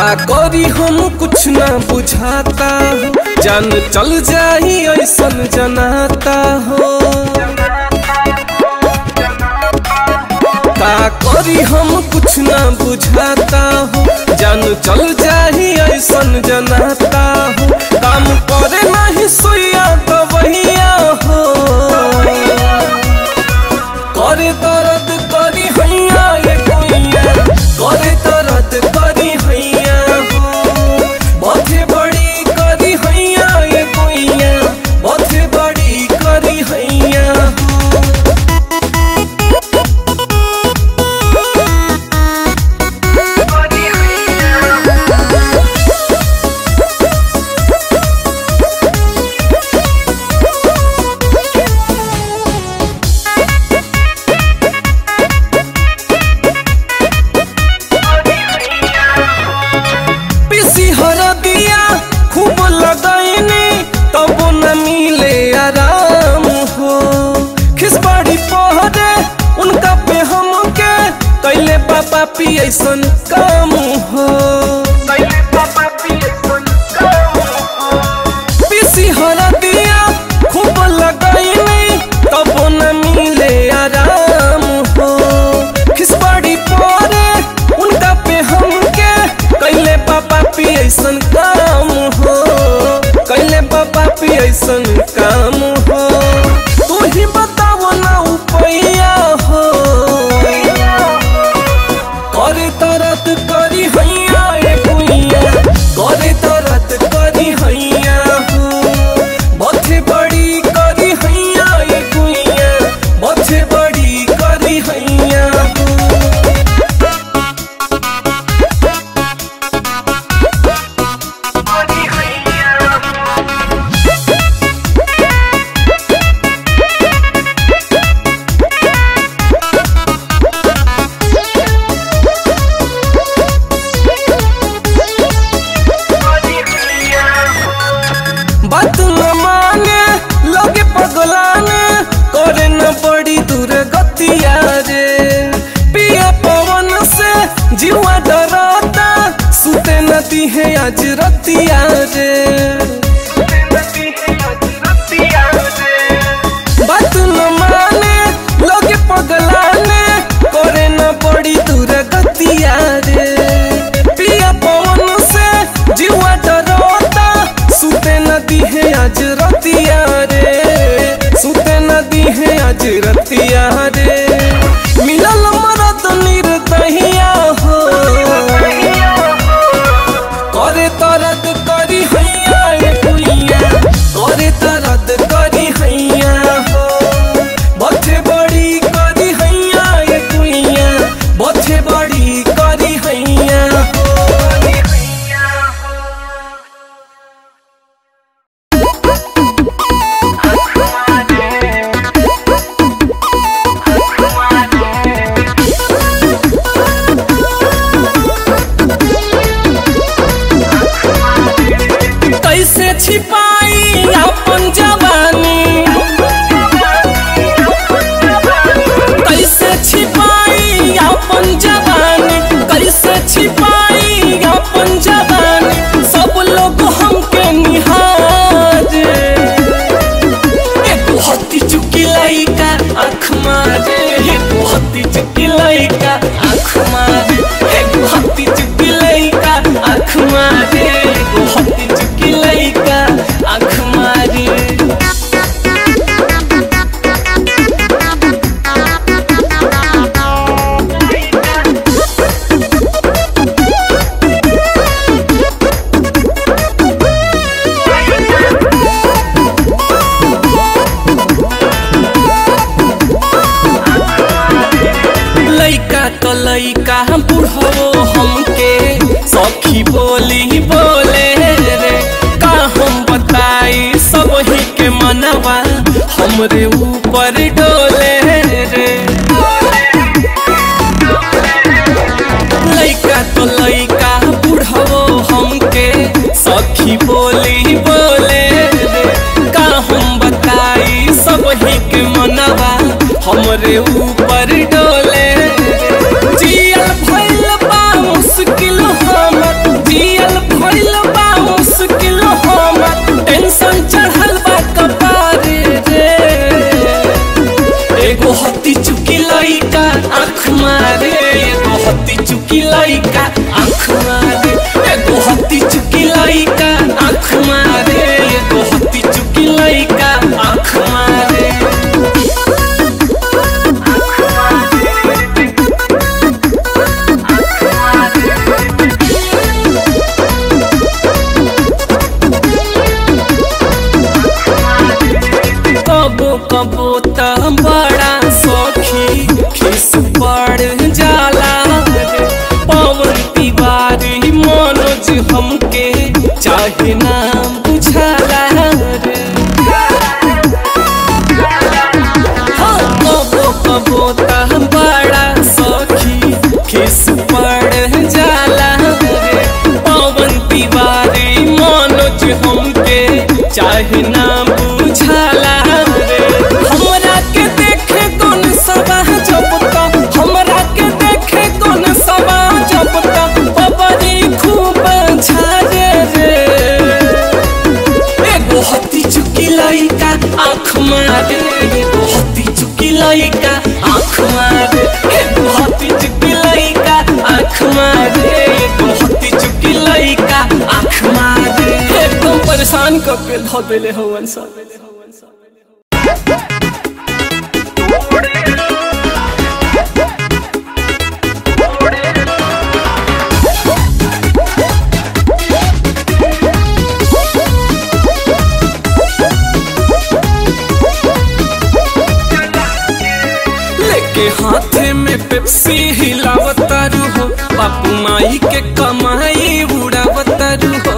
करी हम कुछ ना बुझाता हो जान चल जाही ऐसन जनाता हो का करी हम कुछ ना बुझाता हो जान चल जाही ऐसन जनाता हो काम करे नहीं सोया तो वहिया हो करे दर्द करी हैया ये कोइया करे दर्द करी हैया हो बथे बड़ी करी हैया ये कोइया बथे बड़ी करी हैया हो पीसी हर दिया खूब लगाईनी तब न मिले आराम हो खिसबाड़ी पहरे उनका पे हमके कैले पापा पी ऐसन काम हो पीसी हर दिया खूब लगाईनी तब न मिले आराम हो खिसबाड़ी पहरे उनका पे हमके कैले पापा पी ऐसन काम हो कैले पापा पी ऐसन काम हो तू ही बताओ ना उपैया हो करे तरत करी हैया ए कुइया करे तरत करी हैया हो बथे बड़ी करी हैया ए कुइया बथे बड़ी करी हैया हो बात न माने लोगे पगलाने करे न बड़ी दूर गतिया रे पिया पवन से जीवा डराता सुते नदी है आज रतिया रे बात न माने लोगे पगलाने करे न बड़ी दूर गतिया रे पिया पवन से जीवा डराता सुते नदी है आज रतिया रे सुते नदी है आज रतिया रे मिलल मरद निर्दहिया हो करे तरद करी हैया ए कुइया करे तरद करी हैया हो बथे बड़ी करी हैया ए कुइया बथे बड़ी करी हैया हो कैसे छिपाई अपन जवानी कैसे छिपाई अपन जवानी कैसे छिपाई अपन जवानी सब लोग हमके निहारे एक हत्ती चुकी लइका आँख मारे एक हत्ती चुकी लइका आँख मारे एक हत्ती चुकी लइका आँख मारे एक हत्ती चुकी लइका आँख मारे लइका तो लइका बुढ़ो हमके सखी बोली बोले रे का हम बताई सब ही के मनवा हमरे ऊपर डोले रे लइका तो लइका बुढ़ो हमके सखी बोली बोले रे का हम बताई सब ही के मनवा हमरे ऊपर डोले जियल भइल बा मुश्किल हमर जी एगो हत्ती चुकी लइका आँख मारे एगो हत्ती चुकी लइका आँख मारे एगो हत्ती चुकी लइका आँख मारे एगो हत्ती चुकी लइका आँख मारे कबो कबो त बड़ा सखी खिस पड़ जाला रे पवन तिवारी मनोज हमके चाहे ना बुझाला रे हाँ, कबो कबो त बड़ा सखी खिस पड़ जाला रे पवन तिवारी मनोज हमके चाहे ना बुझाला रे हमरा के देखे कौन सवा जब तक हमरा के देखे कौन सवा जब तक बबरी खूब झारे रे एगो हत्ती चुकी लइका आँख मारे एगो हत्ती चुकी लइका आँख मारे एगो हत्ती चुकी लइका आँख मारे एगो हत्ती चुकी लइका आँख मारे एकदम परेशान करके धो देले हवन सब लेके हाथे में पेप्सी हिलावतारू हो बापू माई के कमाई उड़ावतारू हो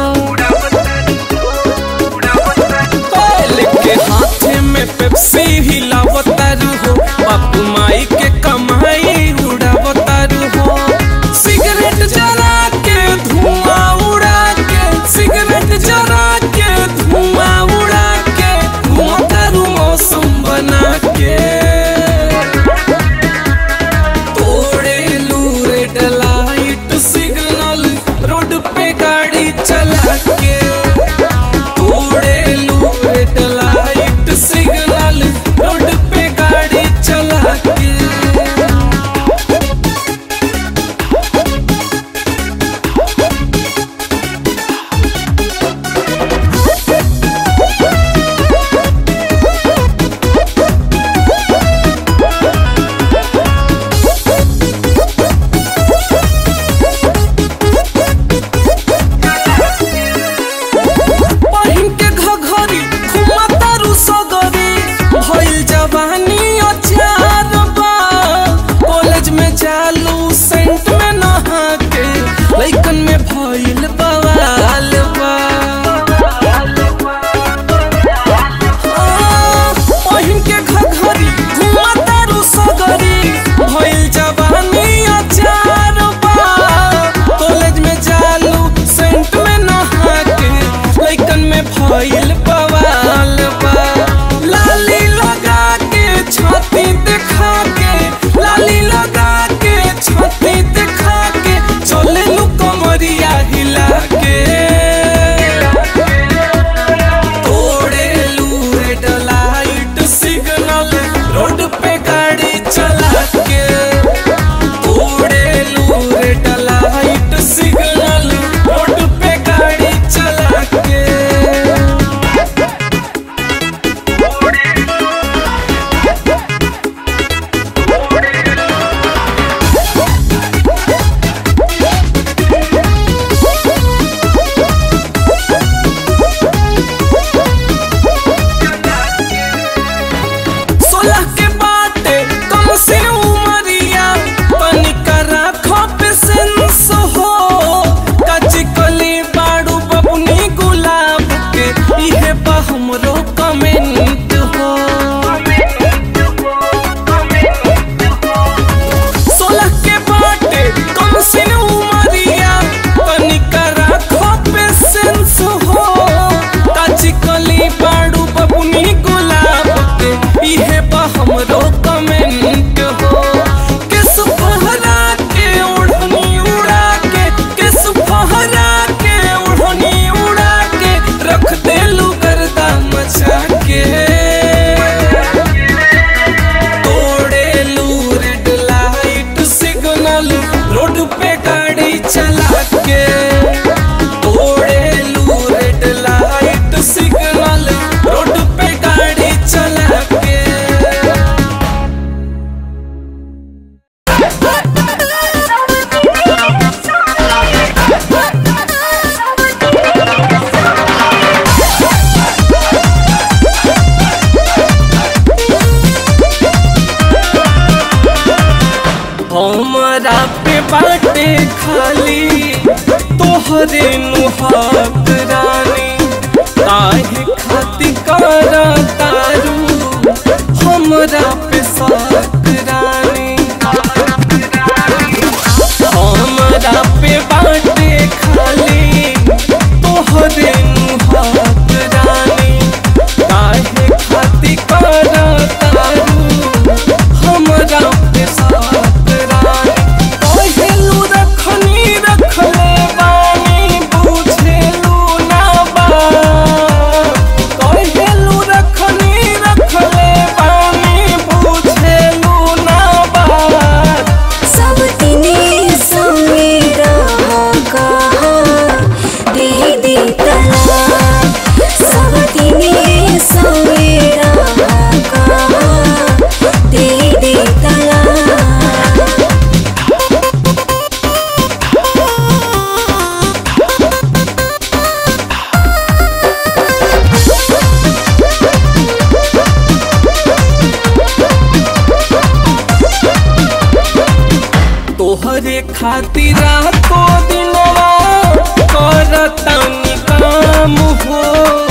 ओए, लेके हाथे में पेप्सी हिलावतारू हो बापू माई के कमाई उड़ावतारू हो सिगरेट जला के धुआं उड़ा के सिगरेट जला के धुआं उड़ा के घुमतारू मौसम बना के तोड़े लूरे लाइट सिग्नल रोड पे गाड़ी चला के तोड़े लूरे लाइट सिग्नल रोड पे गाड़ी चला के पहिन के घघरी घुमतारू सगरी भइल जवानी अचार बा कॉलेज में चालू सेंट में नहा के लइकन में भइल बवाल बा हाँ, पहिन के घघरी घुमतारू सगरी भइल जवानी अचार बा कॉलेज में चालू सेंट में नहा के लइकन में भइल बवाल बा लाली लगा के छाती दिखा के लाली लगा के छाती दिखा के चले लू कमरिया हिला के तोड़े लू रेड लाइट सिग्नल रोड पे गाड़ी चला के तोड़े लू रेड लाइट सिग्नल रोड पे गाड़ी चला के सोलह के बाटे कम से उमरिया तनिका राखो पे सेंस हो काची कली बाड़ू बबुनी गुलाब के इहे बा हमरो कमेंट हो सोलह के बाटे कम से उमरिया तनिका राखो पे सेंस हो काची कली बाड़ू बबुनी गुलाब के इहे बा हमरो कमेंट हो किस फहरा के ओढ़नी उड़ा के किस फहरा के ओढ़नी उड़ा के रख दे लू गर्दा मचा के हमारा पे बाटे खाली तोहरे नुहाक रानी काहे खाती करा तारू हमरा पे साक रानी हमरा पे बाटे खाली तोहरे नुहाक रानी काहे खाती करा तारू हमरा पे साक रानी कहेलू रखनी रखले बानी बुझेलू ना बा कहेलू रखनी रखले बानी बुझेलू ना बा सब तिने संगे रहा कहा दे दे तलाक सब तिने संगे रहा कहा दे दे तलाक तोहरे खातिर को दिनवा करतनी काम हो